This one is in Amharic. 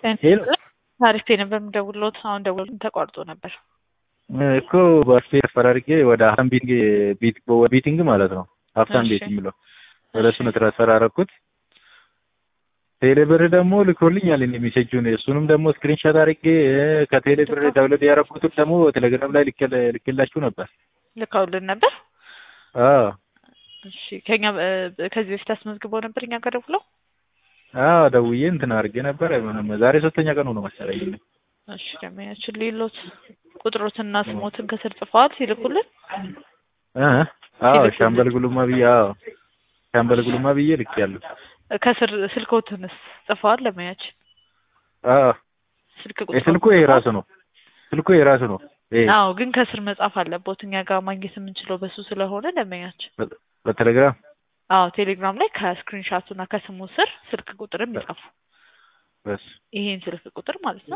ሄሎ ታሪክ ነበር የምደውልዎት። አሁን ደውሎ ተቋርጦ ነበር እኮ በስፔ ተፈራርጌ ወደ ሀብታም ቤት ቤቲንግ ማለት ነው ሀብታም እሺ። ቤት የሚለው ወደ እሱ ነው ትራንስፈር አደረኩት። ቴሌብር ደግሞ ልኮልኛል እኔ ሜሴጁን እሱንም ደግሞ ስክሪንሾት አድርጌ እ፣ ከቴሌብር ዳውንሎድ ያደረኩትን ደግሞ ቴሌግራም ላይ ልኬ- ልኬላችሁ ነበር። ልከውልን ነበር። አዎ እሺ ከኛ እ፣ ከዚህ በፊት አስመዝግበው ነበር እኛ ጋር ደውለው። አዎ ደውዬ እንትን አድርጌ ነበር። ምንም ዛሬ ሶስተኛ ቀኑ ነው መሰለኝ። እሺ ደመኛችን ሌሎት ቁጥሮትና ስሞትን ከስር ጽፈዋል ሲልኩልን። እ፣ አዎ ሲልኩልን። ሻምበል ጉሉማ ብዬ አዎ ሻምበል ጉሉማ ብዬ ልኬያለሁ። ከስር ስልኮትንስ ጽፈዋል ደመኛችን። አዎ ስልክ የስልኩ ይሄ ራሱ ነው። ስልኩ ይሄ ራሱ ነው። ይሄ አዎ ግን ከስር መጻፍ አለቦት እኛ ጋር ማግኘት የምንችለው በሱ ስለሆነ ደመኛችን። በ- በቴሌግራም አዎ ቴሌግራም ላይ ከስክሪንሻቱና ከስሙ ስር ስልክ ቁጥርም ይጻፉ። በስ ይሄን ስልክ ቁጥር ማለት ነው